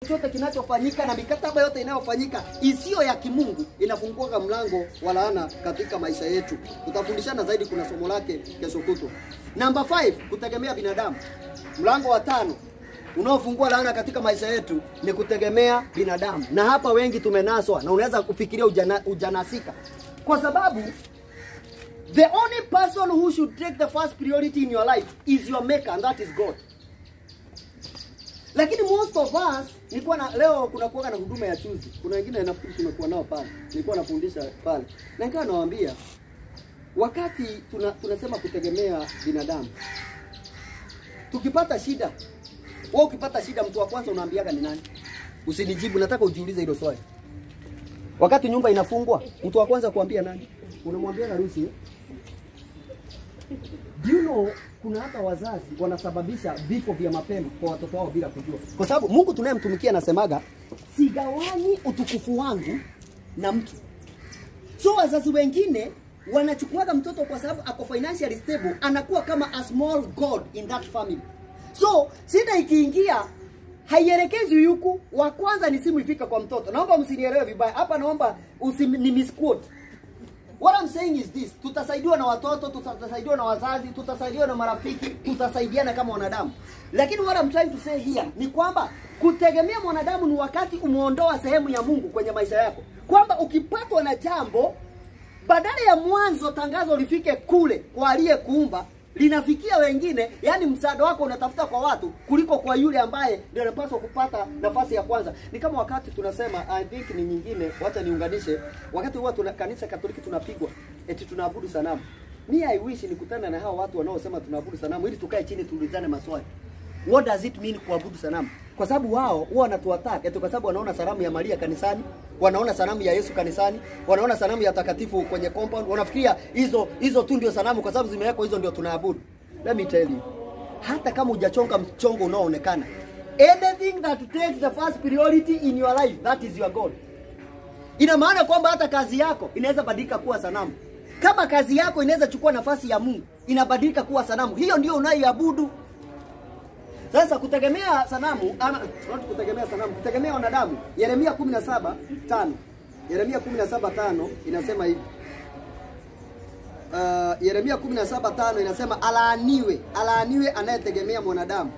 chochote kinachofanyika na mikataba yote inayofanyika isiyo ya kimungu inafungua mlango wa laana katika maisha yetu. Tutafundishana zaidi, kuna somo lake kesho kutwa. Namba 5 kutegemea binadamu. Mlango wa tano unaofungua laana katika maisha yetu ni kutegemea binadamu, na hapa wengi tumenaswa, na unaweza kufikiria ujana, ujanasika kwa sababu the only person who should take the first priority in your life is your maker and that is God. Lakini most of us nilikuwa na leo kuna kuwa na huduma ya chuzi. Kuna wengine nafikiri tumekuwa nao pale. Nilikuwa nafundisha pale. Na nikawa nawaambia wakati tuna, tunasema kutegemea binadamu. Tukipata shida, wewe ukipata shida mtu wa kwanza unaambiaga ni nani? Usinijibu, nataka ujiulize hilo swali. Wakati nyumba inafungwa, mtu wa kwanza kuambia nani? Unamwambia harusi. eh? Do you know kuna hata wazazi wanasababisha vifo vya mapema kwa watoto wao bila kujua, kwa sababu Mungu tunayemtumikia anasemaga sigawanyi utukufu wangu na mtu. So wazazi wengine wanachukuaga mtoto kwa sababu ako financially stable, anakuwa kama a small god in that family. So shida ikiingia haielekezwi yuku, wa kwanza ni simu ifika kwa mtoto. Naomba msinielewe vibaya hapa, naomba usini misquote. What I'm saying is this, tutasaidiwa na watoto, tutasaidiwa na wazazi, tutasaidiwa na marafiki, tutasaidiana kama wanadamu. Lakini what I'm trying to say here ni kwamba kutegemea mwanadamu ni wakati umeondoa sehemu ya Mungu kwenye maisha yako, kwamba ukipatwa na jambo, badala ya mwanzo tangazo lifike kule kwa aliyekuumba linafikia wengine, yani msaada wako unatafuta kwa watu kuliko kwa yule ambaye ndio anapaswa kupata nafasi ya kwanza. Ni kama wakati tunasema, I think ni nyingine, wacha niunganishe, wakati huwa tuna kanisa Katoliki tunapigwa eti tunaabudu sanamu. Ni I wish nikutane na hao watu wanaosema tunaabudu sanamu ili tukae chini tuulizane maswali. What does it mean kuabudu sanamu? Kwa sababu wao huwa wanatuattack eti kwa sababu wanaona sanamu ya Maria kanisani, wanaona sanamu ya Yesu kanisani, wanaona sanamu ya takatifu kwenye compound, wanafikiria hizo hizo tu ndio sanamu kwa sababu zimewekwa hizo ndio tunaabudu. Let me tell you. Hata kama hujachonga mchongo unaoonekana, anything that takes the first priority in your life, that is your God. Ina maana kwamba hata kazi yako inaweza badilika kuwa sanamu. Kama kazi yako inaweza chukua nafasi ya Mungu, inabadilika kuwa sanamu. Hiyo ndio unayoiabudu. Sasa kutegemea sanamu ama not kutegemea sanamu, kutegemea wanadamu. Yeremia 17:5. Yeremia 17:5 inasema hivi. Uh, Yeremia 17:5 inasema alaaniwe, alaaniwe anayetegemea mwanadamu.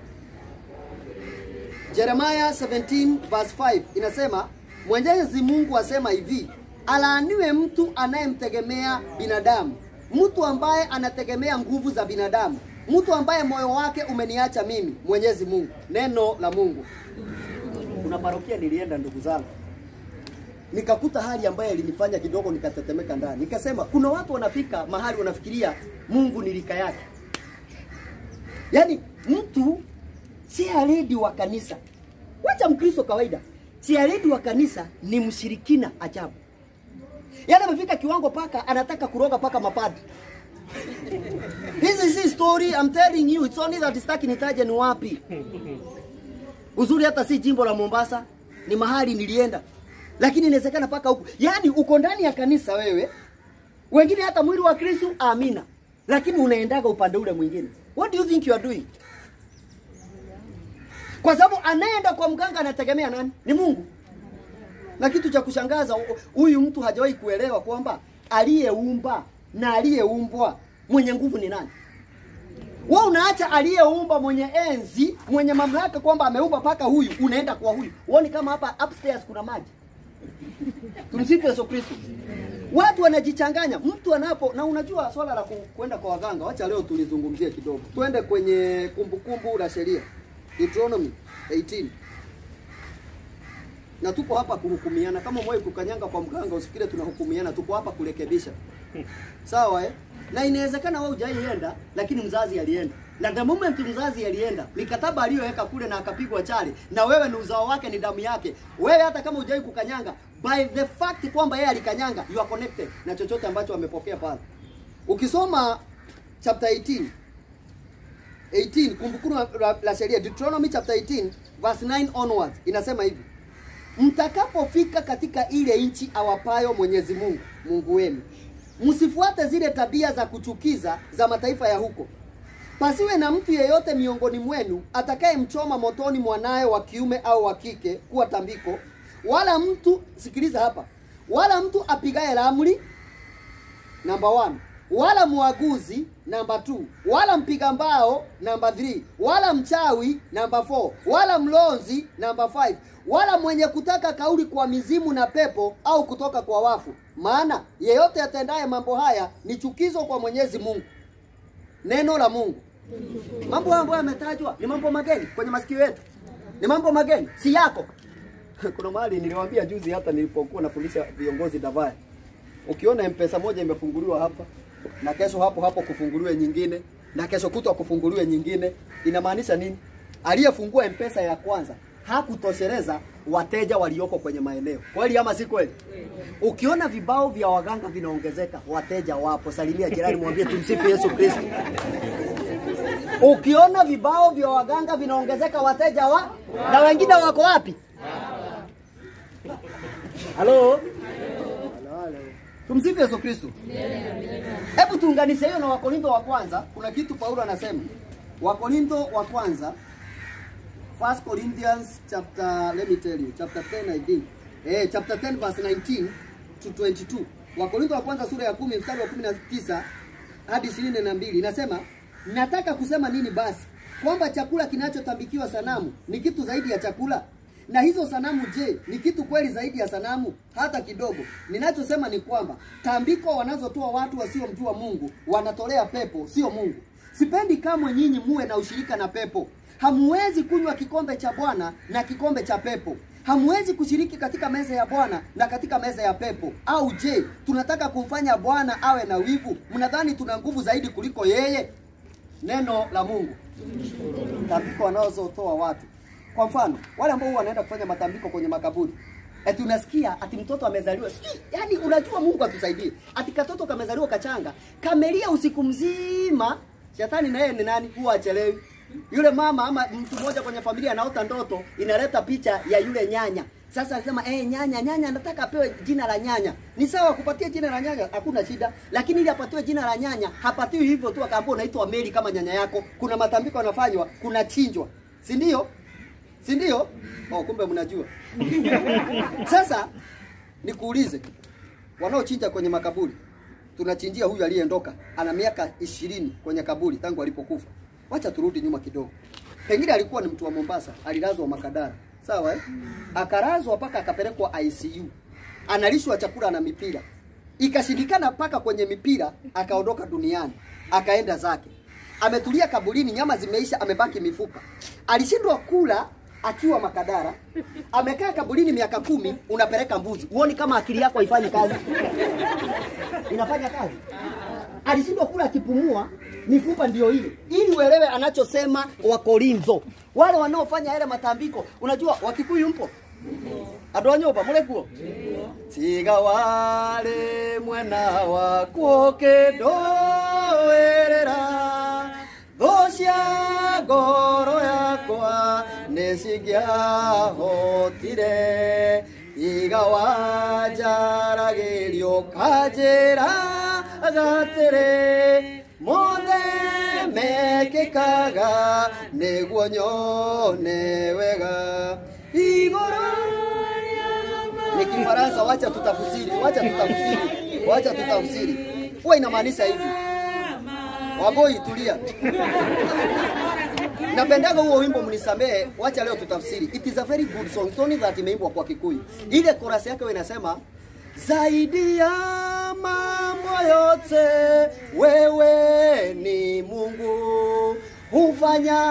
Jeremiah 17 verse 5 inasema Mwenyezi Mungu asema hivi, alaaniwe mtu anayemtegemea binadamu, mtu ambaye anategemea nguvu za binadamu, mtu ambaye moyo wake umeniacha mimi, Mwenyezi Mungu. Neno la Mungu. Kuna parokia nilienda, ndugu zangu, nikakuta hali ambayo ilinifanya kidogo nikatetemeka ndani. Nikasema kuna watu wanafika mahali wanafikiria Mungu ni rika yake, yaani mtu chairlady wa kanisa, wacha Mkristo kawaida, chairlady wa kanisa ni mshirikina ajabu. Yaani amefika kiwango paka anataka kuroga paka mapadri. This is his story, I'm telling you, it's only that sitaki nitaje ni wapi. Uzuri hata si jimbo la Mombasa, ni mahali nilienda. Lakini inawezekana paka huku. Yaani uko ndani ya kanisa wewe. Wengine hata mwili wa Kristo, amina. Lakini unaendaga upande ule mwingine. What do you think you are doing? Kwa sababu anayeenda kwa mganga anategemea nani? Ni Mungu. Na kitu cha kushangaza, huyu mtu hajawahi kuelewa kwamba aliyeumba na aliyeumbwa mwenye nguvu ni nani? Wewe unaacha aliyeumba mwenye enzi, mwenye mamlaka kwamba ameumba paka huyu, unaenda kwa huyu. Uone kama hapa upstairs kuna maji. Tumsifu Yesu Kristo. Watu wanajichanganya, mtu anapo na unajua swala la ku- kwenda kwa waganga, wacha leo tulizungumzie kidogo. Twende kwenye kumbukumbu la sheria. Deuteronomy 18. Na tuko hapa kuhukumiana. Kama mwewe kukanyanga kwa mganga, usifikire tunahukumiana, tuko hapa kurekebisha. Sawa eh? Na inawezekana wewe hujaienda lakini mzazi alienda. Na the moment mzazi alienda, mikataba aliyoweka kule na akapigwa chali na wewe ni uzao wake ni damu yake. Wewe hata kama hujai kukanyanga, by the fact kwamba yeye alikanyanga, you are connected na chochote ambacho amepokea pale. Ukisoma chapter 18 18 kumbukumbu la, la sheria Deuteronomy chapter 18 verse 9 onwards inasema hivi mtakapofika katika ile nchi awapayo Mwenyezi Mungu Mungu wenu, msifuate zile tabia za kuchukiza za mataifa ya huko, pasiwe na mtu yeyote miongoni mwenu atakayemchoma motoni mwanaye wa kiume au wa kike kuwa tambiko, wala mtu sikiliza hapa, wala mtu apigaye ramli namba 1 wala mwaguzi namba 2 wala mpiga mbao namba 3 wala mchawi namba 4 wala mlonzi namba 5 wala mwenye kutaka kauli kwa mizimu na pepo au kutoka kwa wafu, maana yeyote atendaye mambo haya ni chukizo kwa Mwenyezi Mungu. Neno la Mungu. Mambo ambayo yametajwa ni mambo mageni kwenye masikio yetu, ni mambo mageni, si yako. Kuna mahali niliwaambia juzi, hata nilipokuwa nafundisha viongozi Davaya, ukiona mpesa moja imefunguliwa hapa na kesho hapo hapo kufunguliwe nyingine na kesho kutwa kufunguliwe nyingine, inamaanisha nini? Aliyefungua mpesa ya kwanza hakutosheleza wateja walioko kwenye maeneo. Kweli ama si kweli? Ukiona vibao vya waganga vinaongezeka, wateja wapo. Salimia jirani, mwambie tumsifu Yesu Kristo. Ukiona vibao vya waganga vinaongezeka, wateja wa na wengine wako wapi? Halo? Halo, halo. Tumsifu Yesu Kristo. Hebu tuunganishe hiyo na Wakorintho wa kwanza. Kuna kitu Paulo anasema. Wakorintho wa kwanza First Corinthians chapter let me tell you chapter 10 I think. Eh, chapter 10 verse 19 to 22. Wakorintho wa kwanza sura ya 10 mstari wa 19 hadi 22 inasema, nataka kusema nini basi? Kwamba chakula kinachotambikiwa sanamu ni kitu zaidi ya chakula? Na hizo sanamu je, ni kitu kweli zaidi ya sanamu? Hata kidogo. Ninachosema ni kwamba tambiko wanazotoa watu wasiomjua Mungu wanatolea pepo, sio Mungu. Sipendi kamwe nyinyi muwe na ushirika na pepo. Hamuwezi kunywa kikombe cha Bwana na kikombe cha pepo. Hamuwezi kushiriki katika meza ya Bwana na katika meza ya pepo. Au je, tunataka kumfanya Bwana awe na wivu? Mnadhani tuna nguvu zaidi kuliko yeye? Neno la Mungu. Tambiko wanazotoa watu. Kwa mfano, wale ambao wanaenda kufanya matambiko kwenye makaburi. Eti unasikia ati mtoto amezaliwa. Sijui, yani unajua Mungu atusaidie. Ati katoto kamezaliwa kachanga, kamelia usiku mzima. Shetani na yeye ni nani? Huwa achelewi. Yule mama ama mtu mmoja kwenye familia anaota ndoto inaleta picha ya yule nyanya. Sasa anasema eh, nyanya nyanya anataka apewe jina la nyanya. Ni sawa kupatia jina la nyanya, hakuna shida. Lakini ili apatiwe jina la nyanya, hapatiwi hivyo tu akaambiwa unaitwa Mary kama nyanya yako. Kuna matambiko yanafanywa, kuna chinjwa. Si ndio? Si ndio? Oh, kumbe mnajua. Sasa nikuulize, wanaochinja kwenye makaburi, tunachinjia huyu aliyeondoka, ana miaka ishirini kwenye kaburi tangu alipokufa. Wacha turudi nyuma kidogo. Pengine alikuwa ni mtu wa Mombasa, alilazwa Makadara, sawa eh? Akalazwa mpaka akapelekwa ICU, analishwa chakula na mipira, ikashindikana mpaka kwenye mipira, akaondoka duniani, akaenda zake. Ametulia kaburini, nyama zimeisha, amebaki mifupa. Alishindwa kula akiwa Makadara, amekaa kaburini miaka kumi, unapeleka mbuzi. Uoni kama akili yako haifanyi kazi? Inafanya kazi. Alishindwa kula akipumua, mifupa ndio ile, ili uelewe anachosema Wakorintho, wale wanaofanya yale matambiko. Unajua Wakikuyu mpo andå a nyå mba må rä kuo tiga warä mwena wakuo kä ndå wä rä ra thå cia ngoro yakwa nä cingäahotire tiga wanjaragä rio kanjä ra gatä rä mothe mekä kaga nä guo nyone wega igårå ni Kifaransa, wacha tutafsiri, wacha tutafsiri, wacha tutafsiri. Huwa inamaanisha hivi, Waboi, tulia. Napendaga huo wimbo, mnisamehe, wacha leo tutafsiri. It is a very good song, song that imeimbwa kwa Kikuyu. Ile chorus yake huwa inasema zaidi ya mambo yote wewe ni Mungu hufanya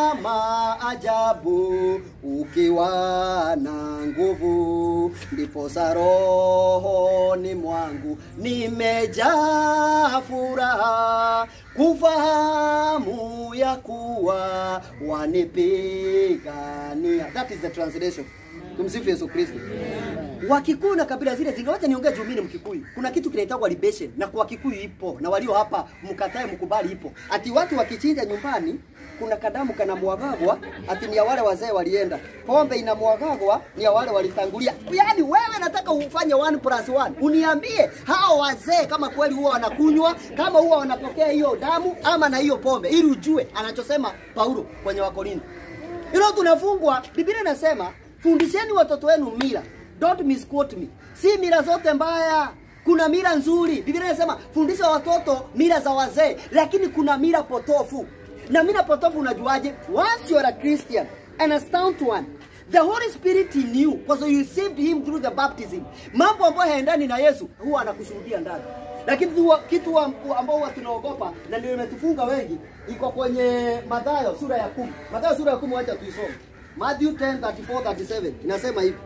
maajabu ukiwa na nguvu, ndiposa rohoni mwangu nimejaa furaha kufahamu ya kuwa wanipigania. That is the translation. Tumsifu Yesu Kristo. Wakikuyu na kabila zile zingine, wacha niongee juu mimi ni Mkikuyu. Kuna kitu kinaitwa libation na kwa Kikuyu ipo na walio hapa mkatae mkubali ipo. Ati watu wakichinja nyumbani kuna kadamu kanamwagagwa ati ni ya wale wazee walienda. Pombe inamwagagwa ni ya wale walitangulia. Yaani wewe nataka ufanye 1 plus 1. Uniambie hao wazee kama kweli huwa wanakunywa, kama huwa wanapokea hiyo damu ama na hiyo pombe ili ujue anachosema Paulo kwenye Wakorintho. Hilo tunafungwa. Biblia inasema fundisheni watoto wenu mila. Don't misquote me. Si mila zote mbaya. Kuna mila nzuri. Biblia inasema fundisha watoto mila za wazee, lakini kuna mila potofu. Na mila potofu unajuaje? Once you are a Christian and a stout one, the Holy Spirit in you, because you received him through the baptism. Mambo ambayo haendani na Yesu huwa anakushuhudia ndani. Lakini tu kitu ambao huwa tunaogopa na ndio imetufunga wengi iko kwenye Mathayo sura ya kumi. Mathayo sura ya kumi, wacha tuisome. Matthew 10:34 37 inasema hivi.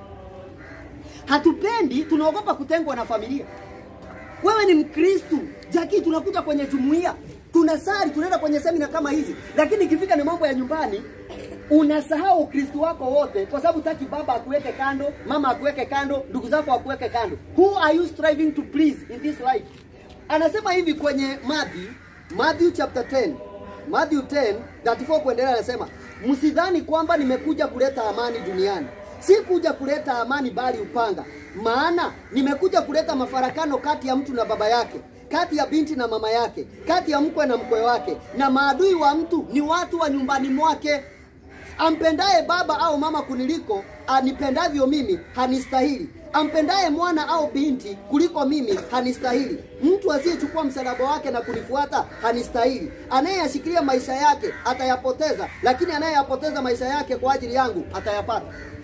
Hatupendi, tunaogopa kutengwa na familia. Wewe ni Mkristu, Jaki, tunakuja kwenye jumuiya, tunasali, tunaenda kwenye semina kama hizi, lakini ikifika ni mambo ya nyumbani unasahau Ukristo wako wote, kwa sababu taki baba akuweke kando, mama akuweke kando, ndugu zako akuweke kando. Who are you striving to please in this life? Anasema hivi kwenye Matthew, Matthew chapter 10, Matthew 10 34 kuendelea, anasema msidhani kwamba nimekuja kuleta amani duniani. Si kuja kuleta amani, bali upanga. Maana nimekuja kuleta mafarakano kati ya mtu na baba yake, kati ya binti na mama yake, kati ya mkwe na mkwe wake, na maadui wa mtu ni watu wa nyumbani mwake. Ampendaye baba au mama kuniliko anipendavyo mimi hanistahili. Ampendaye mwana au binti kuliko mimi hanistahili. Mtu asiyechukua msalaba wake na kunifuata hanistahili. Anayeyashikilia maisha yake atayapoteza, lakini anayeyapoteza maisha yake kwa ajili yangu atayapata.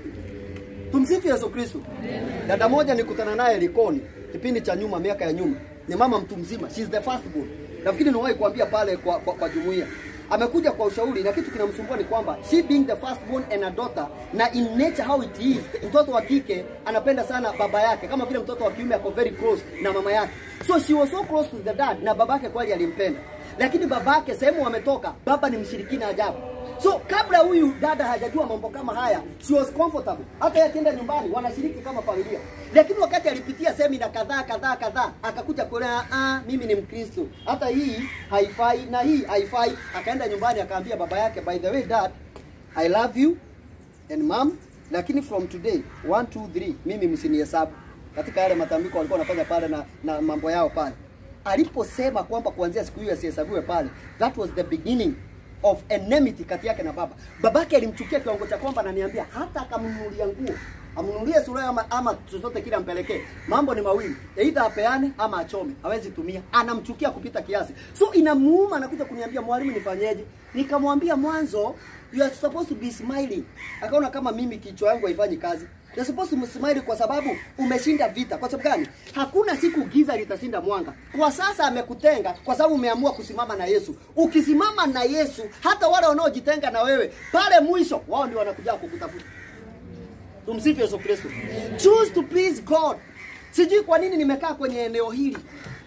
Tumsifu Yesu Kristo. Dada moja nikutana naye Likoni kipindi cha nyuma, miaka ya nyuma, ni mama mtu mzima, she is the first born. Nafikiri niwahi kuambia pale kwa, kwa, kwa jumuiya amekuja kwa ushauri na kitu kinamsumbua ni kwamba she being the first born and a daughter, na in nature how it is, mtoto wa kike anapenda sana baba yake kama vile mtoto wa kiume ako very close na mama yake, so she was so close to the dad, na babake kweli alimpenda, lakini babake sehemu wametoka, baba ni mshirikina ajabu. So kabla huyu dada hajajua mambo kama haya, she was comfortable. Hata yeye akienda nyumbani wanashiriki kama familia. Lakini wakati alipitia semina kadhaa kadhaa kadhaa, akakuja kuona ah, mimi ni Mkristo. Hata hii haifai na hii haifai. Akaenda nyumbani akaambia baba yake, by the way dad, I love you and mom, lakini from today 1 2 3 mimi msinihesabu. Katika yale matambiko walikuwa wanafanya pale na, na mambo yao pale. Aliposema kwamba kuanzia siku hiyo asihesabiwe pale, that was the beginning of enmity kati yake na baba. Babake alimchukia kiwango cha kwamba ananiambia hata akamnunulia nguo amnunulie sura ama, ama chochote kile ampelekee. Mambo ni mawili, aidha apeane ama achome, hawezi tumia. Anamchukia kupita kiasi, so inamuuma, anakuja kuniambia mwalimu, nifanyeje? Nikamwambia mwanzo, you are supposed to be smiling. Akaona kama mimi kichwa yangu haifanyi kazi. You're supposed to smile kwa sababu umeshinda vita. Kwa sababu gani? Hakuna siku giza litashinda mwanga. Kwa sasa amekutenga kwa sababu umeamua kusimama na Yesu. Ukisimama na Yesu, hata wale wanaojitenga na wewe, pale mwisho wao ndio wanakuja kukutafuta. Tumsifu Yesu Kristo. Choose to please God. Sijui kwa nini nimekaa kwenye eneo hili.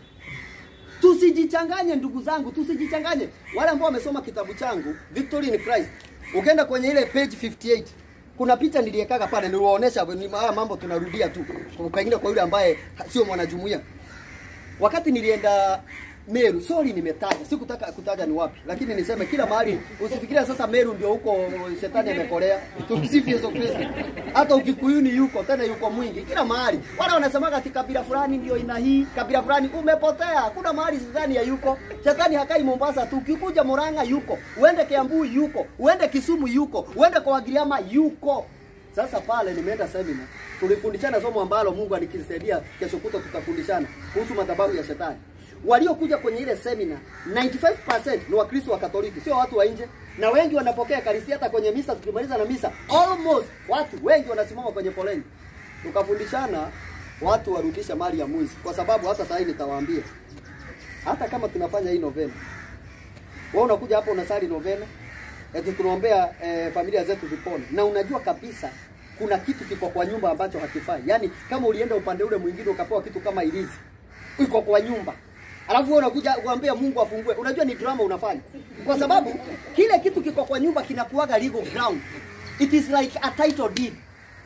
Tusijichanganye ndugu zangu, tusijichanganye. Wale ambao wamesoma kitabu changu Victory in Christ, ukienda kwenye ile page 58 kuna picha niliekaga pale, niliwaonesha haya mambo, tunarudia tu pengine kwa yule ambaye sio mwanajumuiya. Wakati nilienda Meru, sorry nimetaja, sikutaka kutaja ni wapi, lakini niseme kila mahali. Usifikiria sasa Meru ndio huko shetani amekolea. Tumsifu Yesu Kristo. Hata ukikuyuni yuko tena, yuko mwingi kila mahali. Wala wanasemaga ati kabila fulani ndio ina hii, kabila fulani umepotea. Kuna mahali shetani ya yuko. Shetani hakai Mombasa tu, ukikuja Murang'a yuko, uende Kiambu yuko, uende Kisumu yuko, uende kwa Wagiriama yuko. Sasa pale nimeenda semina, tulifundishana somo ambalo Mungu alikisaidia, kesho kuto tutafundishana kuhusu madhabahu ya shetani waliokuja kwenye ile semina 95% ni Wakristo wa Katoliki, sio watu wa nje, na wengi wanapokea Ekaristi. Hata kwenye misa tukimaliza na misa, almost watu wengi wanasimama kwenye foleni. Tukafundishana watu warudisha mali ya mwizi, kwa sababu hata sasa hivi nitawaambia, hata kama tunafanya hii novena, wewe unakuja hapo unasali novena, eti tunaombea eh, familia zetu zipone, na unajua kabisa kuna kitu kiko kwa nyumba ambacho hakifai. Yaani kama ulienda upande ule mwingine ukapewa kitu kama ilizi iko kwa nyumba alafu wewe unakuja kuambia Mungu afungue. Unajua ni drama unafanya, kwa sababu kile kitu kiko kwa nyumba kinakuwaga legal ground. It is like a title deed.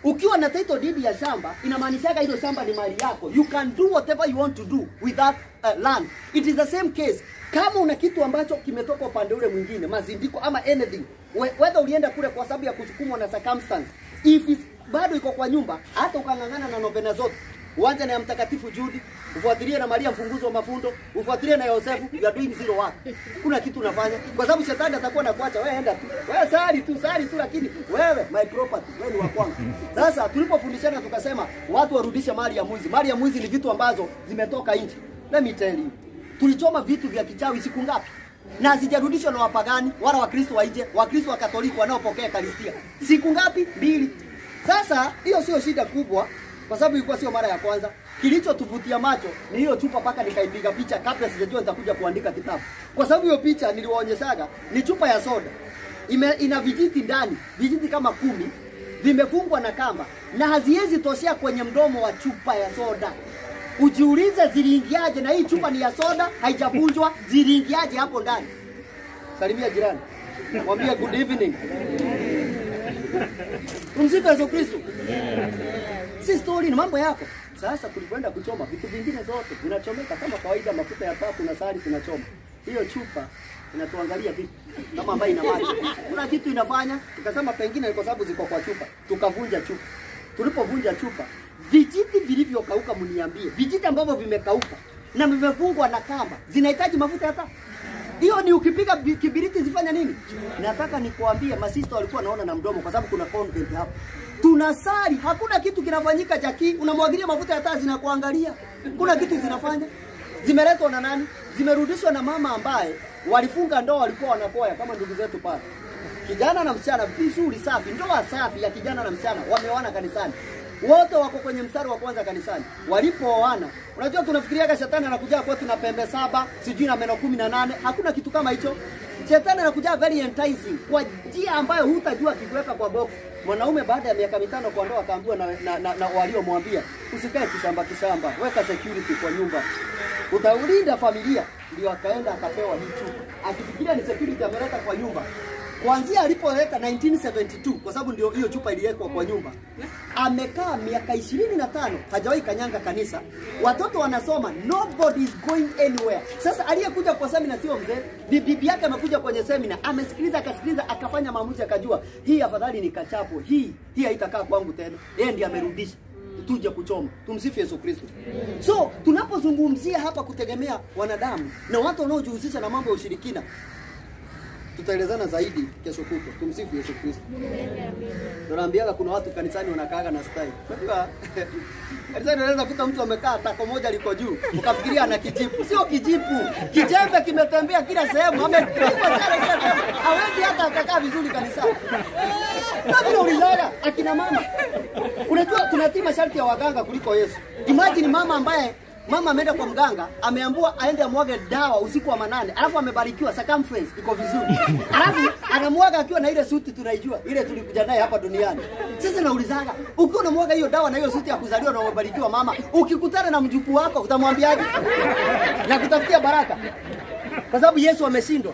Ukiwa na title deed ya shamba inamaanishaga hilo shamba ni mali yako. You can do whatever you want to do with that uh, land. It is the same case. Kama una kitu ambacho kimetoka upande ule mwingine, mazindiko ama anything, we- whether ulienda kule kwa sababu ya kusukumwa na circumstance, if it, bado iko kwa nyumba, hata ukang'ang'ana na novena zote uanze na ya mtakatifu Judi, ufuatilie na Maria mfunguzi wa mafundo, ufuatilie na Yosefu, you are doing zero work. Kuna kitu unafanya kwa sababu shetani atakuwa anakuacha wewe, enda tu wewe, sali tu sali tu, lakini wewe my property, wewe ni wa kwangu. Sasa tulipofundishana tukasema watu warudishe mali ya mwizi. Mali ya mwizi ni vitu ambazo zimetoka nje. Let me tell you, tulichoma vitu vya kichawi siku ngapi? na hazijarudishwa na wapagani wala wakristo wa nje, wakristo wa katoliki wanaopokea karistia siku ngapi? Mbili. Sasa hiyo sio shida kubwa, kwa sababu ilikuwa sio mara ya kwanza. Kilichotuvutia macho ni hiyo chupa, mpaka nikaipiga picha kabla sijajua nitakuja kuandika kitabu, kwa sababu hiyo picha niliwaonyeshaga ni chupa ya soda ime, ina vijiti ndani, vijiti kama kumi vimefungwa na kamba na haziwezi toshea kwenye mdomo wa chupa ya soda. Ujiulize ziliingiaje, na hii chupa ni ya soda, haijavunjwa, ziliingiaje hapo ndani? Salimia jirani, mwambie good evening. Tumsifu Yesu Kristo. Si story, ni mambo yako. Sasa tulikwenda kuchoma vitu vingine zote vinachomeka kama kawaida, mafuta ya taa na sari tunachoma. Hiyo chupa inatuangalia vipi kama ambayo ina maji. Kuna kitu inafanya, tukasema pengine ni kwa sababu ziko kwa chupa, tukavunja chupa. Tulipovunja chupa, vijiti vilivyokauka, mniambie, vijiti ambavyo vimekauka na vimefungwa na kamba zinahitaji mafuta ya taa? Hiyo ni ukipiga bi- kibiriti zifanya nini? Nataka nikuambie masista walikuwa naona na mdomo kwa sababu kuna convent hapo. Tunasali, hakuna kitu kinafanyika jaki, unamwagilia mafuta ya taa zinakuangalia. Kuna kitu zinafanya. Zimeletwa na nani? Zimerudishwa na mama ambaye walifunga ndoa walikuwa wanakoya kama ndugu zetu pale. Kijana na msichana, vizuri safi, ndoa safi ya kijana na msichana wameoana kanisani. Wote wako kwenye mstari wa kwanza kanisani. Walipooana, unajua tunafikiriaga shetani anakuja kwetu na pembe saba, sijui na meno kumi na nane. Hakuna kitu kama hicho. Shetani anakuja very enticing kwa njia ambayo hutajua kikiweka kwa box. Mwanaume baada ya miaka mitano kwa ndoa akaambiwa na, na, na, na waliomwambia usikae kishamba kishamba, weka security kwa nyumba, utaulinda familia. Ndio akaenda akapewa hii chupa, akifikiria ni security ameleta kwa nyumba kuanzia alipoleta 1972 kwa sababu ndio hiyo chupa iliwekwa kwa nyumba, amekaa miaka ishirini na tano hajawahi kanyanga kanisa, watoto wanasoma, nobody is going anywhere. Sasa aliyekuja kwa semina sio mzee, Bi- bibi yake amekuja kwenye semina, amesikiliza akasikiliza, akafanya maamuzi, akajua hii afadhali nikachapo, hii hii haitakaa kwangu tena. Yeye ndiye amerudisha tuje kuchoma. Tumsifu Yesu Kristo. So tunapozungumzia hapa kutegemea wanadamu na watu wanaojihusisha na mambo ya ushirikina, tutaelezana zaidi kesho kutwa. Tumsifu Yesu Kristo. Tunaambiaga kuna watu kanisani wanakaaga na style. Unajua kanisani unaweza kuta mtu amekaa tako moja liko juu, ukafikiria ana kijipu. Sio kijipu, kijembe kimetembea kila sehemu, amepigwa chale kila sehemu, hawezi hata akakaa vizuri kanisani. Na vile ulizaga akina mama, unajua tunatii masharti ya waganga kuliko Yesu. Imagine mama ambaye mama ameenda kwa mganga ameambiwa aende amwage dawa usiku wa manane, alafu amebarikiwa circumference iko vizuri, alafu anamwaga akiwa na ile suti tunaijua ile tulikuja naye hapa duniani. Sasa naulizaga, ukiwa unamwaga hiyo dawa na hiyo suti ya kuzaliwa na umebarikiwa mama, ukikutana na mjukuu wako utamwambiaje? na kutafutia baraka, kwa sababu Yesu ameshindwa.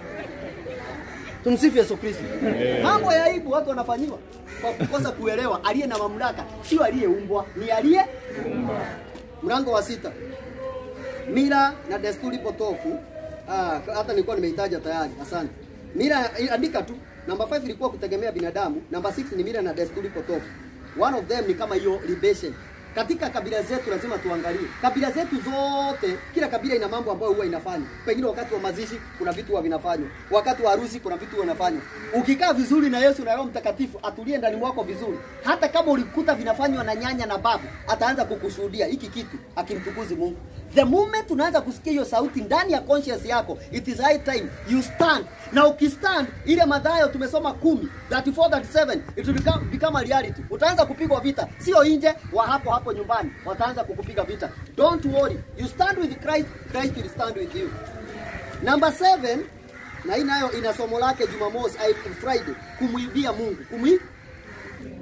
Tumsifu Yesu Kristo. Mambo ya aibu watu wanafanyiwa kwa kukosa kuelewa aliye na mamlaka sio aliyeumbwa, ni aliye Mlango wa sita, mila na desturi potofu. Ah, hata nilikuwa nimeitaja tayari. Asante. Mila, andika tu. Namba 5 ilikuwa kutegemea binadamu. Namba 6 ni mila na desturi potofu. One of them ni kama hiyo libation. Katika kabila zetu lazima tuangalie kabila zetu zote, kila kabila ina mambo ambayo huwa inafanya. Pengine wakati wa mazishi kuna vitu huwa vinafanywa, wakati wa harusi kuna vitu huwa vinafanywa. Ukikaa vizuri na Yesu na Roho Mtakatifu atulie ndani mwako vizuri, hata kama ulikuta vinafanywa na nyanya na babu, ataanza kukushuhudia hiki kitu, akimtukuzi Mungu. The moment unaanza kusikia hiyo sauti ndani ya conscience yako, it is high time you stand. Na ukistand, ile Mathayo tumesoma 10 34 37 it will become, become a reality. Utaanza kupigwa vita, sio nje wa hapo hapo nyumbani, wataanza kukupiga vita. Don't worry, you stand with Christ, Christ will stand with you. Number 7 na hii nayo ina somo lake Jumamosi, I- Friday, kumwibia Mungu. Kumwi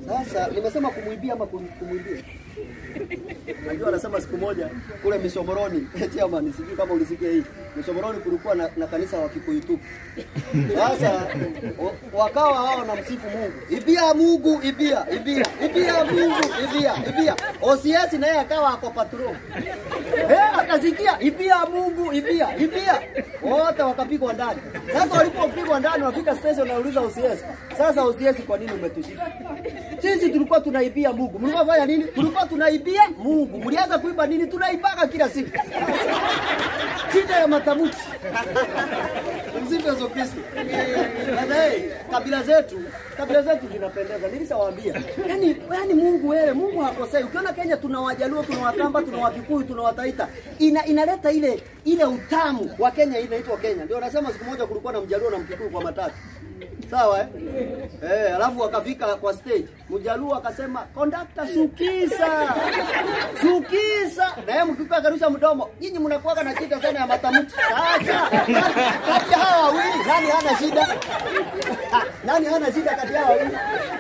Sasa nimesema kumwibia ama kum- kumwibia? Najua anasema siku moja kule Mishomoroni, chairman, sijui kama ulisikia hii. Mishomoroni kulikuwa na, na kanisa wa Kikuyu tu. Sasa wa- wakawa hao na msifu Mungu. Ibia Mungu, ibia, ibia, ibia Mungu, ibia, ibia. OCS naye akawa ako patrol. Eh, akasikia ibia Mungu, ibia, ibia. Wote wakapigwa ndani. Sasa walipopigwa ndani wafika station nauliza OCS. Sasa OCS kwa nini umetushika? Sisi tulikuwa tunaibia Mungu. Mlikuwa fanya nini? Tulikuwa tunaibia Mungu. Mlianza kuiba nini? Tunaibaka kila siku. Shida ya matamshi. Msifu Yesu Kristo. Sasa hey, kabila zetu, kabila zetu zinapendeza. Nilishawaambia. Yaani, yaani Mungu wewe, Mungu hakosei. Ukiona Kenya tuna Wajaluo, tuna Wakamba, tuna Wakikuyu, tuna Wataita. Ina, inaleta ile ile utamu wa Kenya inaitwa Kenya. Ndio nasema siku moja kulikuwa na Mjaluo na Mkikuyu kwa matatu. Sawa eh? Eh, alafu wakafika kwa stage. Mjaluo akasema, "Conductor sukisa." Sukisa. Na yeye mkikuyu akarusha mdomo. Nyinyi mnakuwa na shida sana ya matamshi. Sasa kati ya hawa wawili nani hana shida? Nani hana shida kati ya hawa wawili?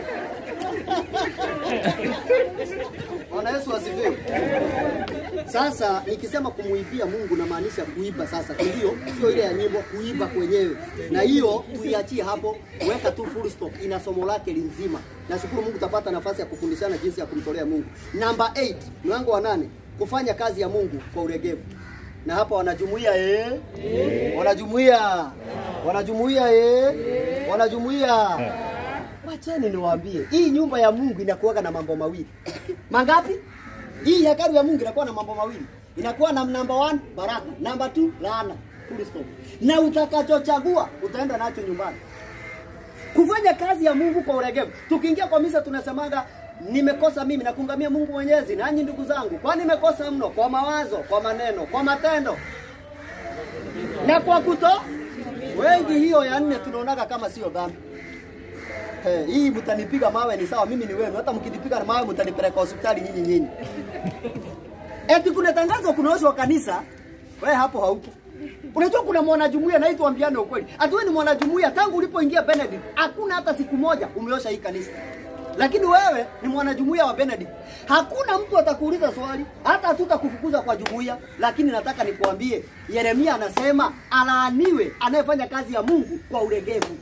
Bwana Yesu asifiwe. Sasa nikisema kumuibia Mungu namaanisha kuiba sasa, ndio sio ile ya nyimbo, kuiba kwenyewe. Na hiyo tuiachie hapo, weka tu full stop, ina somo lake linzima. Nashukuru Mungu utapata nafasi ya kufundishana jinsi ya kumtolea Mungu. Namba 8, mlango wa nane, kufanya kazi ya Mungu kwa uregevu. Na hapa wanajumuia eh? Wanajumuia. Wanajumuia eh? Wanajumuia. Wacheni niwaambie, hii nyumba ya Mungu inakuwaga na mambo mawili. Mangapi? Hii hekalu ya Mungu inakuwa na mambo mawili. Inakuwa na number one, baraka, number two, laana. Full stop. Na utakachochagua utaenda nacho nyumbani. Kufanya kazi ya Mungu kwa uregevu. Tukiingia kwa misa tunasemaga nimekosa mimi na kungamia Mungu Mwenyezi, nanyi ndugu zangu, kwa nimekosa mno kwa mawazo, kwa maneno, kwa matendo na kwa kuto wengi. Hiyo ya nne tunaonaga kama sio dhambi. Hey, hii mtanipiga mawe ni sawa, mimi ni wenu. Hata mkinipiga mawe mtanipeleka hospitali nyinyi nyinyi. Eti kuna tangazo kunaoshwa kanisa, wewe hapo haupo. Unajua kuna mwanajumuiya na hii tuambiane ukweli. Ati wewe ni mwanajumuiya tangu ulipoingia Benedict, hakuna hata siku moja umeosha hii kanisa. Lakini wewe ni mwanajumuiya wa Benedict. Hakuna mtu atakuuliza swali, hata hatutakufukuza kwa jumuiya, lakini nataka nikuambie, Yeremia anasema alaaniwe anayefanya kazi ya Mungu kwa ulegevu.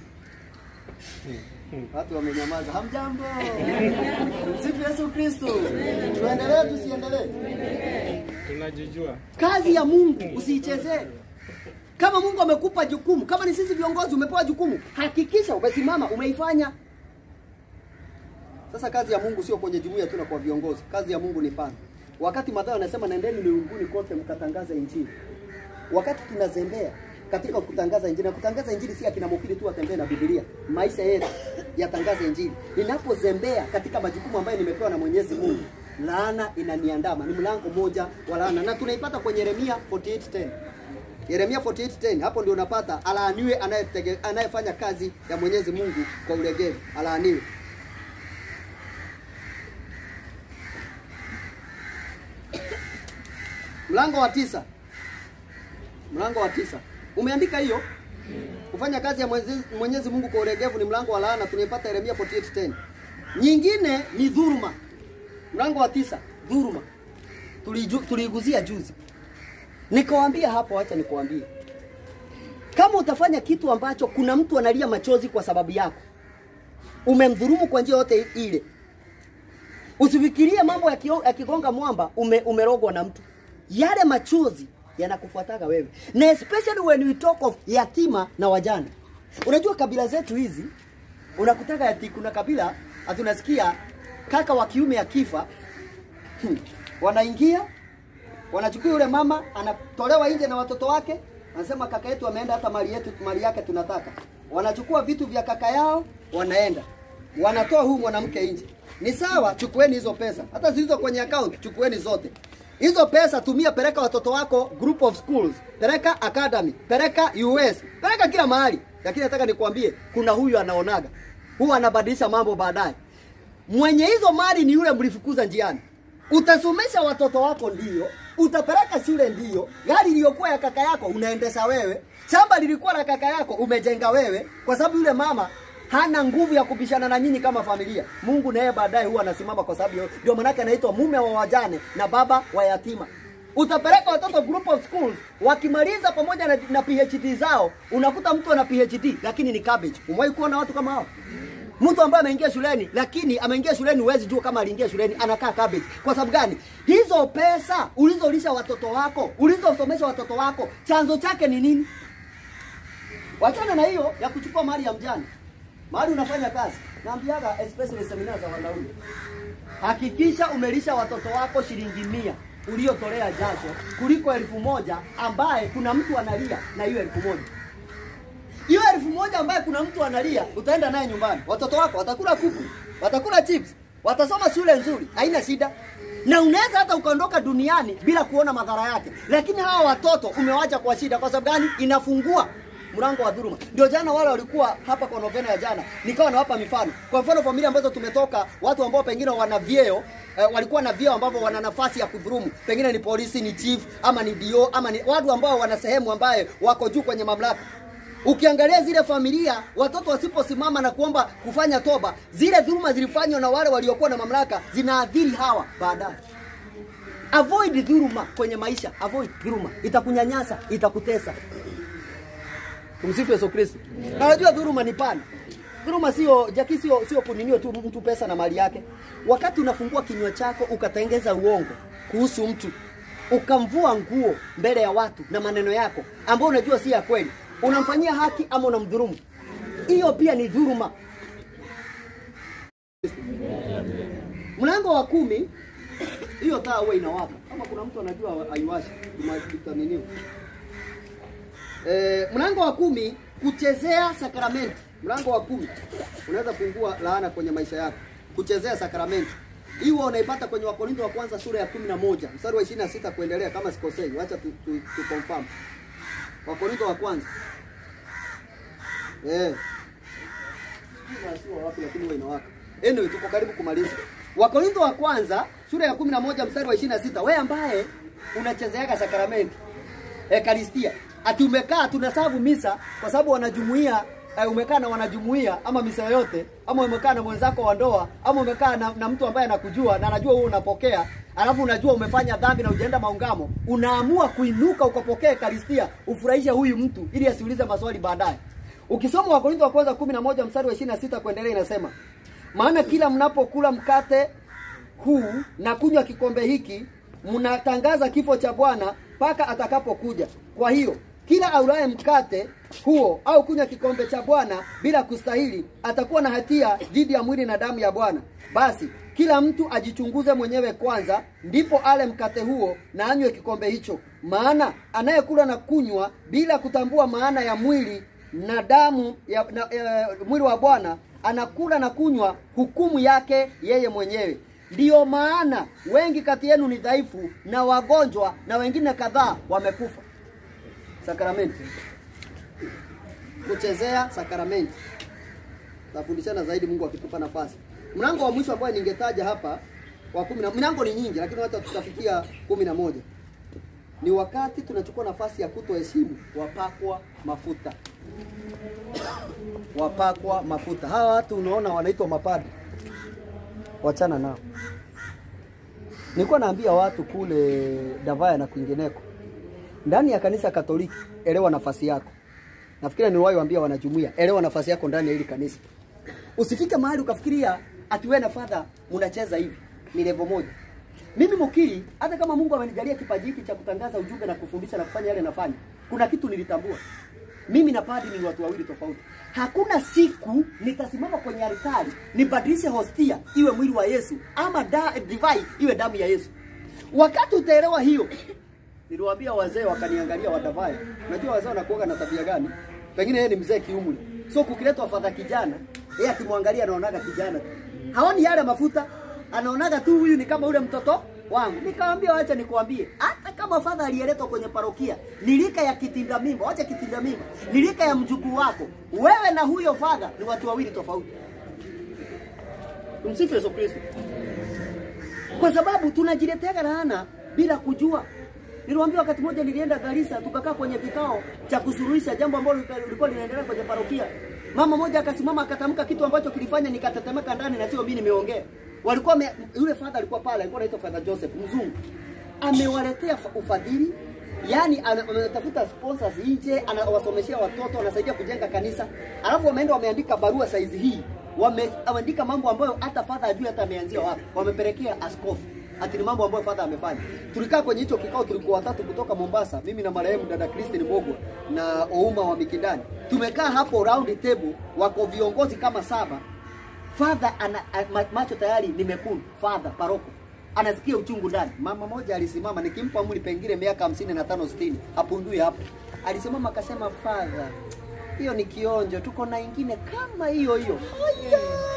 Watu wamenyamaza. Hamjambo. Msifu Yesu Kristo. Tuendelee tusiendelee? tunajijua Kazi ya Mungu usiichezee. Kama Mungu amekupa jukumu, kama ni sisi viongozi umepewa jukumu, hakikisha umesimama umeifanya. Sasa kazi ya Mungu sio kwenye jumuiya tu na kwa viongozi. Kazi ya Mungu ni pana. Wakati Mathayo anasema nendeni ulimwenguni kote mkatangaza injili. Wakati tunazembea katika kutangaza injili na kutangaza injili si akina mhubiri tu watembee na Biblia. Maisha yetu yatangaze injili. Ninapozembea katika majukumu ambayo nimepewa na Mwenyezi Mungu, laana inaniandama. Ni mlango moja wa laana na tunaipata kwenye Yeremia 48:10. Yeremia 48:10 hapo ndio unapata alaaniwe anayetege- anayefanya kazi ya Mwenyezi Mungu kwa ulegevu. Alaaniwe. Mlango wa tisa. Mlango wa tisa. Umeandika hiyo? Kufanya kazi ya Mwenyezi, Mwenyezi Mungu kwa ulegevu ni mlango wa laana tunaipata Yeremia 48:10. Nyingine ni dhuluma. Mlango wa tisa, dhuluma. Tuliju- Tuliiguzia juzi. Nikawaambia hapo, acha nikuambie. Kama utafanya kitu ambacho kuna mtu analia machozi kwa sababu yako, umemdhulumu kwa njia yote ile, usifikirie mambo yakio- yakigonga mwamba ume, umerogwa na mtu. Yale machozi yanakufuataga wewe, na especially when we talk of yatima na wajane. Unajua kabila zetu hizi unakutaka ati kuna kabila hatunasikia kaka wa kiume akifa hmm, wanaingia wanachukua yule mama anatolewa nje na watoto wake, anasema kaka yetu ameenda, hata mali yetu mali yake tunataka. Wanachukua vitu vya kaka yao, wanaenda wanatoa huyu mwanamke nje. Ni sawa, chukueni hizo pesa, hata zilizo kwenye account chukueni zote hizo pesa, tumia, peleka watoto wako group of schools, peleka academy, peleka US, peleka kila mahali. Lakini nataka nikwambie, kuna huyu anaonaga, huyu anabadilisha mambo baadaye. Mwenye hizo mali ni yule mlifukuza njiani. Utasomesha watoto wako ndio, utapeleka shule ndio, gari iliyokuwa ya kaka yako unaendesha wewe, shamba lilikuwa la kaka yako umejenga wewe, kwa sababu yule mama hana nguvu ya kupishana na nyinyi kama familia. Mungu naye baadaye huwa anasimama kwa sababu hiyo. Ndio maanake anaitwa mume wa wajane na baba wa yatima. Utapeleka watoto group of schools wakimaliza pamoja na, na PhD zao, unakuta mtu ana PhD lakini ni cabbage. Umewahi kuona watu kama hao? Mtu ambaye ameingia shuleni lakini ameingia shuleni, huwezi jua kama aliingia shuleni, anakaa cabbage. Kwa sababu gani? Hizo pesa ulizolisha watoto wako, ulizosomesha watoto wako, chanzo chake ni nini? Wachana na hiyo ya kuchukua mali ya mjane. Mahali unafanya kazi, naambiaga especially seminar za wanaume, hakikisha umelisha watoto wako shilingi mia uliotolea jasho kuliko elfu moja ambaye kuna mtu analia na hiyo elfu moja hiyo elfu moja ambaye kuna mtu analia, utaenda naye nyumbani. Watoto wako watakula kuku, watakula chips, watasoma shule nzuri, haina shida. Na unaweza hata ukaondoka duniani bila kuona madhara yake, lakini hawa watoto umewacha kwa shida. Kwa sababu gani? Inafungua mlango wa dhuluma. Ndio jana wale walikuwa hapa kwa novena ya jana, nikawa nawapa mifano. Kwa mfano familia ambazo tumetoka, watu ambao pengine wana vyeo eh, walikuwa na vyeo ambavyo wana nafasi ya kudhulumu, pengine ni polisi, ni chief ama ni dio ama ni watu ambao wana sehemu ambaye wako juu kwenye mamlaka. Ukiangalia zile familia, watoto wasiposimama na kuomba kufanya toba, zile dhuluma zilifanywa na wale waliokuwa na mamlaka zinaadhiri hawa baadaye. Avoid dhuluma kwenye maisha, avoid dhuluma, itakunyanyasa, itakutesa. Tumsifu Yesu Kristo. Na unajua dhuluma ni pana. Dhuluma sio jaki, sio sio kuninio tu mtu pesa na mali yake. Wakati unafungua kinywa chako ukatengeza uongo kuhusu mtu, ukamvua nguo mbele ya watu na maneno yako ambayo unajua si ya kweli, unamfanyia haki ama unamdhulumu, hiyo pia ni dhuluma. Mlango wa kumi, hiyo taa huwa inawaka. Kama kuna mtu anajua haiwashi, tumataniniwa E, mlango wa kumi kuchezea sakramenti. Mlango wa kumi unaweza kuungua laana kwenye maisha yako, kuchezea sakramenti. Hii huwa unaipata kwenye Wakorintho wa kwanza sura ya kumi na moja mstari wa ishirini na sita kuendelea, kama sikosei. Wacha tu, tu, tu confirm. Wakorintho wa kwanza eh, sio wapi, lakini huwa inawaka. Anyway, tuko karibu kumaliza. Wakorintho wa kwanza sura ya kumi na moja mstari wa ishirini na sita wewe ambaye unachezeaga sakramenti Ekaristia ati umekaa tunasavu misa kwa sababu wanajumuia eh, umekaa na wanajumuia ama misa yote ama umekaa na mwenzako wa ndoa ama umekaa na, na mtu ambaye anakujua na anajua wewe unapokea alafu unajua umefanya dhambi na ujaenda maungamo unaamua kuinuka ukapokea ekaristia ufurahishe huyu mtu ili asiulize maswali baadaye ukisoma wakorintho wa kwanza 11 mstari wa 26 kuendelea inasema maana kila mnapokula mkate huu na kunywa kikombe hiki mnatangaza kifo cha Bwana mpaka atakapokuja. Kwa hiyo kila aulaye mkate huo au kunywa kikombe cha Bwana bila kustahili atakuwa na hatia dhidi ya mwili na damu ya Bwana. Basi kila mtu ajichunguze mwenyewe kwanza, ndipo ale mkate huo na anywe kikombe hicho. Maana anayekula na kunywa bila kutambua maana ya mwili na damu ya, na, ya, mwili wa Bwana anakula na kunywa hukumu yake yeye mwenyewe. Ndiyo maana wengi kati yenu ni dhaifu na wagonjwa na wengine kadhaa wamekufa. Sakramenti, kuchezea sakramenti, tafundishana zaidi Mungu akitupa nafasi. Mlango wa mwisho ambao ningetaja hapa wa kumi na milango ni nyingi, lakini hata tutafikia kumi na moja ni wakati tunachukua nafasi ya kutoheshimu wapakwa mafuta. Wapakwa mafuta, hawa watu unaona wanaitwa mapadri wachana nao. Nilikuwa naambia watu kule Davaya na kwingineko, ndani ya kanisa Katoliki, elewa nafasi yako. Nafikiri niliwahi waambia wanajumuia, elewa nafasi yako ndani ya hili kanisa. Usifike mahali ukafikiria ati wewe na father mnacheza hivi, ni level moja. Mimi mukiri, hata kama Mungu amenijalia kipaji hiki cha kutangaza ujumbe na kufundisha na kufanya yale nafanya, kuna kitu nilitambua. Mimi na padri ni watu wawili tofauti. Hakuna siku nitasimama kwenye altari nibadilishe hostia iwe mwili wa Yesu ama da, divai iwe damu ya Yesu. Wakati utaelewa hiyo, niliwaambia wazee wakaniangalia wadavai. Unajua wazee wanakuwa na tabia gani? Pengine yeye ni mzee kiumri. So kukiletwa fadha kijana, yeye akimwangalia anaonaga kijana tu. Haoni yale mafuta, anaonaga tu huyu ni kama ule mtoto wangu. Nikamwambia wacha nikwambie, hata kama fadha aliyeletwa kwenye parokia ni lika ya kitinda mimba, wacha kitinda mimba, ni lika ya mjukuu wako, wewe na huyo fadha ni watu wawili tofauti. Tumsifu Yesu Kristo. Kwa sababu tunajiletea laana bila kujua. Niliwaambia wakati mmoja nilienda Garissa tukakaa kwenye kikao cha kusuluhisha jambo ambalo lilikuwa linaendelea kwenye parokia. Mama moja akasimama akatamka kitu ambacho kilifanya nikatetemeka ndani na sio mimi nimeongea. Walikuwa me, yule father alikuwa pale, alikuwa anaitwa Father Joseph mzungu. Amewaletea fa- ufadhili Yaani ana- ametafuta sponsors nje, anawasomeshea watoto, anasaidia kujenga kanisa. Alafu wameenda wameandika barua saizi hii. Wame- Wameandika mambo ambayo hata father ajui hata ameanzia wapi. Wamepelekea askofu. Ati ni mambo ambayo father amefanya. Tulikaa kwenye hicho kikao, tulikuwa watatu kutoka Mombasa, mimi na marehemu dada Christine Mogwa na Ouma wa Mikindani. Tumekaa hapo round table, wako viongozi kama saba. Father ana a- ma- macho tayari ni mekundu. Father paroko anasikia uchungu ndani. Mama moja alisimama, nikimpa umri pengine miaka hamsini na tano sitini, hapundui hapo. Alisimama akasema, Father, hiyo ni kionjo, tuko na ingine kama hiyo hiyo. Haya!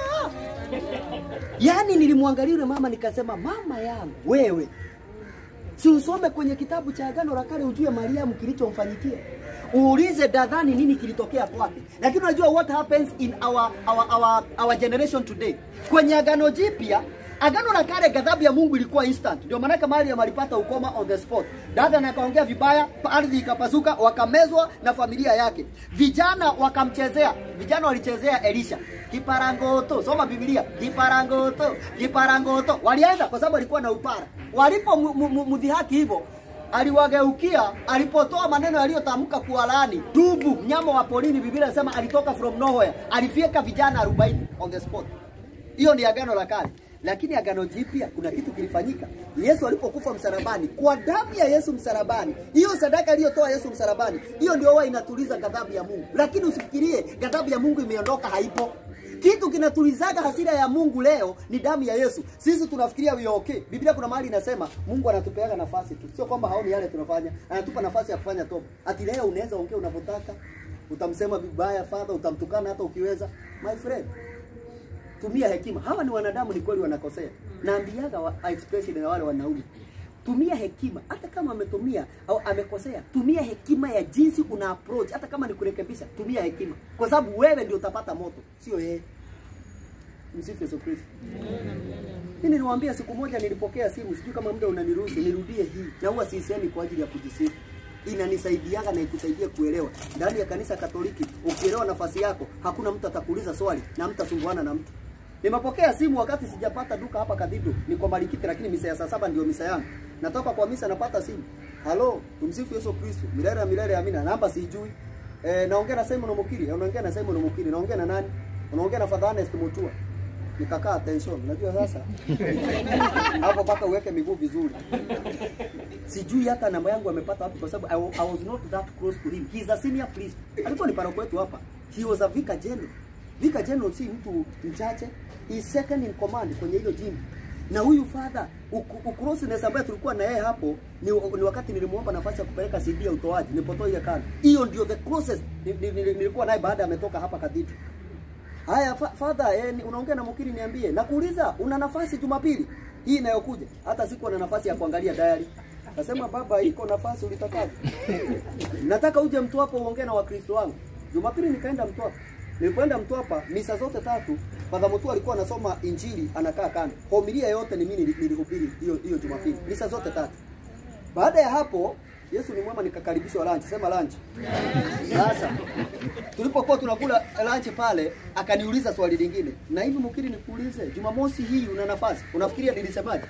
Yaani nilimwangalia yule mama nikasema, mama yangu wewe, si usome kwenye kitabu cha Agano la Kale ujue Mariamu kilichomfanyikia, uulize dadhani nini kilitokea kwake. Lakini unajua what happens in our, our, our, our generation today. Kwenye Agano Jipya Agano la Kale ghadhabu ya Mungu ilikuwa instant. Ndio maana Mariam alipata ukoma on the spot. Dada na akaongea vibaya, ardhi ikapasuka, wakamezwa na familia yake. Vijana wakamchezea, vijana walichezea Elisha. Kiparangoto, soma Biblia. Kiparangoto, kiparangoto. Walianza kwa sababu alikuwa na upara. Walipo mu- mu- mu- mdhihaki hivyo, aliwageukia alipotoa maneno yaliyotamka kuwalaani dubu mnyama wa porini biblia inasema alitoka from nowhere alifyeka vijana 40 on the spot hiyo ni agano la kale lakini agano jipya kuna kitu kilifanyika yesu alipokufa msalabani kwa damu ya yesu msalabani hiyo sadaka aliyotoa yesu msalabani hiyo ndio huwa inatuliza ghadhabu ya mungu lakini usifikirie ghadhabu ya mungu imeondoka haipo kitu kinatulizaga hasira ya Mungu leo ni damu ya Yesu. Sisi tunafikiria we are okay. Biblia kuna mahali inasema Mungu anatupeaga nafasi tu, sio kwamba haoni yale tunafanya, anatupa nafasi ya kufanya toba. Ati leo unaweza ongea unavyotaka, utamsema vibaya father, utamtukana hata ukiweza. My friend, tumia hekima. Hawa ni wanadamu, ni kweli wanakosea. Naambiaga wa, expression na wale wanaume tumia hekima hata kama ametumia au amekosea tumia hekima ya jinsi una approach hata kama ni kurekebisha tumia hekima kwa sababu wewe ndio utapata moto sio yeye msifu Yesu Kristo mimi niliwaambia siku moja nilipokea simu sijui kama muda unaniruhusu nirudie hii na huwa siisemi kwa ajili ya kujisifu inanisaidiaga na ikusaidia kuelewa ndani ya kanisa Katoliki ukielewa nafasi yako hakuna mtu atakuuliza swali na mtasumbuana na mtu Nimepokea simu wakati sijapata duka hapa Kadhido, niko Malikiti lakini misa ya saa saba ndio misa yangu. Natoka kwa misa napata simu. Halo, tumsifu Yesu Kristo. Milele ya milele amina. Namba sijui. Eh, naongea na Simon Mukiri, unaongea na Simon Mukiri, naongea na nani? Unaongea na Father Ernest Mutua. Nikakaa attention. Unajua sasa? Hapo mpaka uweke miguu vizuri. Sijui hata namba yangu amepata wapi kwa sababu I, wa- I was not that close to him. He is a senior priest. Alikuwa ni paroko wetu hapa. He was a vicar general. Vicar general si mtu mchache. He is second in command kwenye hilo jimbo. Na huyu father uku- ucloseness ambaye tulikuwa na yeye hapo ni, ni wakati nilimuomba nafasi ya kupeleka CD ya utoaji nilipotoa ile kanda. Hiyo ndio the closest ni- ni- ni- nilikuwa naye baada ametoka hapa Kadhitu. Haya fa father, eh, ni- unaongea na mkiri niambie. Nakuuliza una nafasi Jumapili hii inayokuja? Hata sikuwa na nafasi ya kuangalia diary. Nasema baba, iko nafasi ulitakaje? Nataka uje Mtwapa uongee na Wakristo wangu. Jumapili nikaenda Mtwapa. Nilipoenda Mtwapa misa zote tatu, Padre Mutua alikuwa anasoma Injili anakaa kando. Homilia yote ni mimi nili- nilihubiri hiyo hiyo Jumapili. Misa zote tatu. Baada ya hapo Yesu ni mwema nikakaribishwa lunch. Sema lunch. Sasa tulipokuwa tunakula lunch pale akaniuliza swali lingine. Na hivi mkiri nikuulize, Jumamosi hii una nafasi? Unafikiria nilisemaje?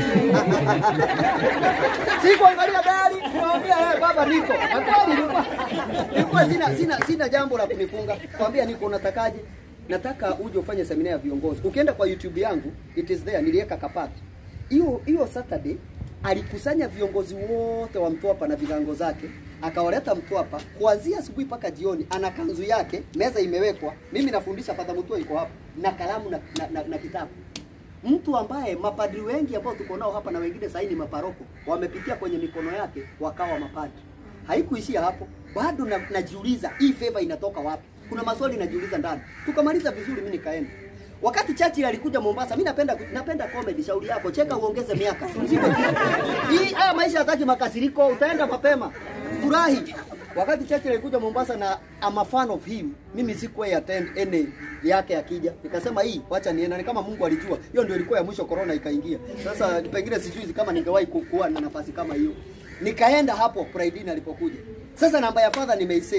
Sikuangalia gari, nikamwambia wewe baba niko. Na kweli nilikuwa nilikuwa sina sina sina jambo la kunifunga. Kwambia niko unatakaje? Nataka uje ufanye semina ya viongozi. Ukienda kwa YouTube yangu, it is there niliweka kapati. Hiyo hiyo Saturday alikusanya viongozi wote wa Mtwapa na vigango zake akawaleta Mtwapa kuanzia asubuhi mpaka jioni. Ana kanzu yake, meza imewekwa, mimi nafundisha, Padre Mutua iko hapa na kalamu na, na, na, na kitabu mtu ambaye mapadri wengi ambao tuko nao hapa na wengine sasa ni maparoko wamepitia kwenye mikono yake wakawa mapadri. Haikuishia hapo, bado na, najiuliza hii favor inatoka wapi? Kuna maswali najiuliza ndani. Tukamaliza vizuri, mimi nikaenda. Wakati Churchill alikuja Mombasa, mimi napenda napenda comedy. Shauri yako, cheka uongeze miaka. Mzigo. Hii haya maisha hataki makasiriko, utaenda mapema. Furahi. Wakati Churchill alikuja Mombasa na I'm a fan of him, mimi sikuwa attend any yake akija. Nikasema hii wacha nienda, ni kama Mungu alijua. Hiyo ndio ilikuwa ya mwisho corona ikaingia. Sasa pengine sijui kama ningewahi ku- kuwa na nafasi kama hiyo. Nikaenda hapo Pride Inn alipokuja. Sasa namba ya father nimeisave.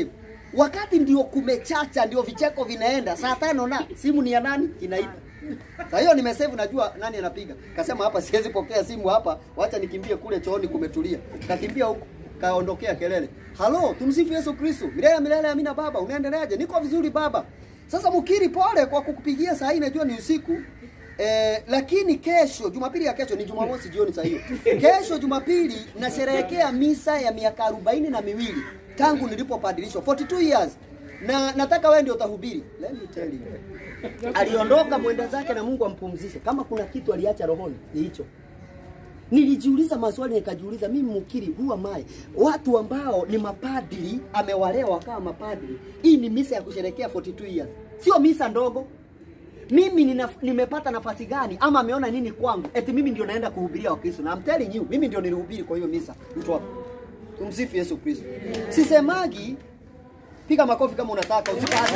wakati ndio kumechacha, ndio vicheko vinaenda saa tano na simu ni ya nani inaita. Sasa hiyo nimesave, najua nani anapiga. Kasema hapa siwezi pokea simu hapa, wacha nikimbie kule chooni kumetulia. Kakimbia huko kaondokea kelele. Halo, tumsifu Yesu Kristo. Milele milele amina baba. Unaendeleaje? Niko vizuri baba. Sasa mkiri pole kwa kukupigia saa hii najua ni usiku. Eh, lakini kesho Jumapili ya kesho ni Jumamosi jioni saa hiyo. Kesho Jumapili nasherehekea misa ya miaka arobaini na miwili tangu nilipopadilishwa 42 years. Na nataka wewe ndio utahubiri. Let me tell you. Aliondoka mwenda zake na Mungu ampumzishe. Kama kuna kitu aliacha rohoni ni hicho. Nilijiuliza maswali nikajiuliza, mimi mukiri huwa mai watu ambao ni mapadri amewalea wakawa mapadri. Hii ni misa ya kusherekea 42 years, sio misa ndogo. Mimi nina, nimepata nafasi gani ama ameona nini kwangu eti mimi ndio naenda kuhubiria Wakristo? Na I'm telling you, mimi ndio nilihubiri kwa hiyo misa. Mtu hapo, tumsifu Yesu Kristo. Sisemagi, piga makofi kama unataka, usipate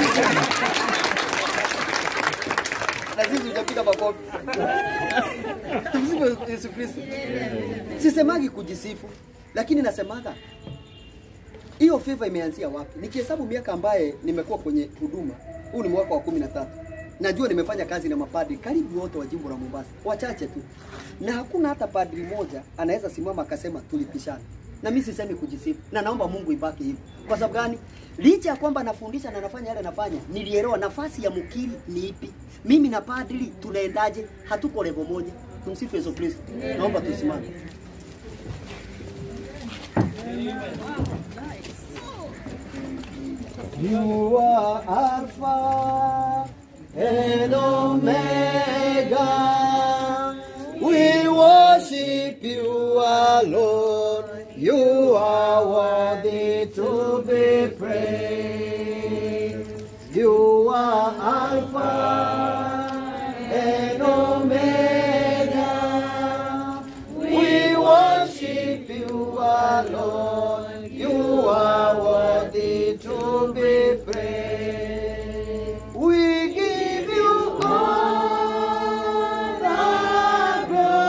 na sisi hujapiga makofi. Tumsifu Yesu Kristo. Sisemagi kujisifu, lakini nasemaga hiyo favor imeanzia wapi? Nikihesabu miaka ambaye nimekuwa kwenye huduma, huu ni mwaka wa kumi na tatu. Najua nimefanya kazi na mapadri karibu wote wa jimbo la Mombasa, wachache tu, na hakuna hata padri moja anaweza simama akasema tulipishana. Na mimi sisemi kujisifu, na naomba Mungu ibaki hivyo. Kwa sababu gani? Licha ya kwamba nafundisha na nafanya yale nafanya, nilielewa nafasi ya mkiri ni ipi. Mimi na padri tunaendaje? Hatuko level moja. Tumsifu Yesu Kristo. Naomba tusimame. You are Alpha and Omega. We worship you alone. You are worthy to be praised. You are Alpha and Omega. We worship you alone. You are worthy to be praised. We give you all the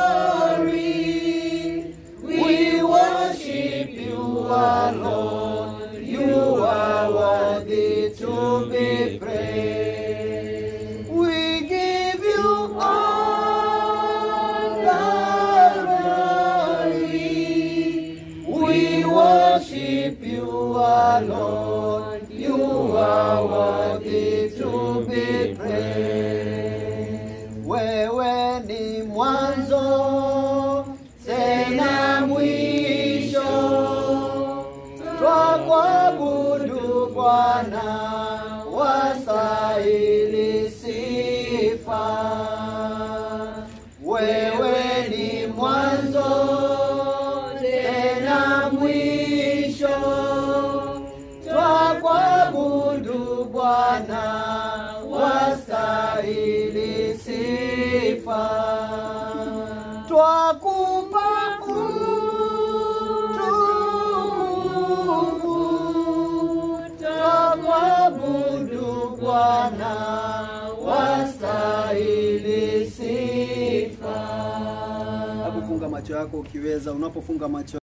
glory. We worship you alone. You are worthy to be praised. We give you all the glory. We worship you alone. You are worthy to be praised. Wewe ni mwanzo tena mwisho, twakuabudu Bwana, wastahili sifa. Wewe ni mwanzo tena mwisho, twakuabudu Bwana, wastahili sifa. Twakupa utukufu, twakuabudu Bwana, wastahili sifa. Hebu funga macho yako ukiweza, unapofunga macho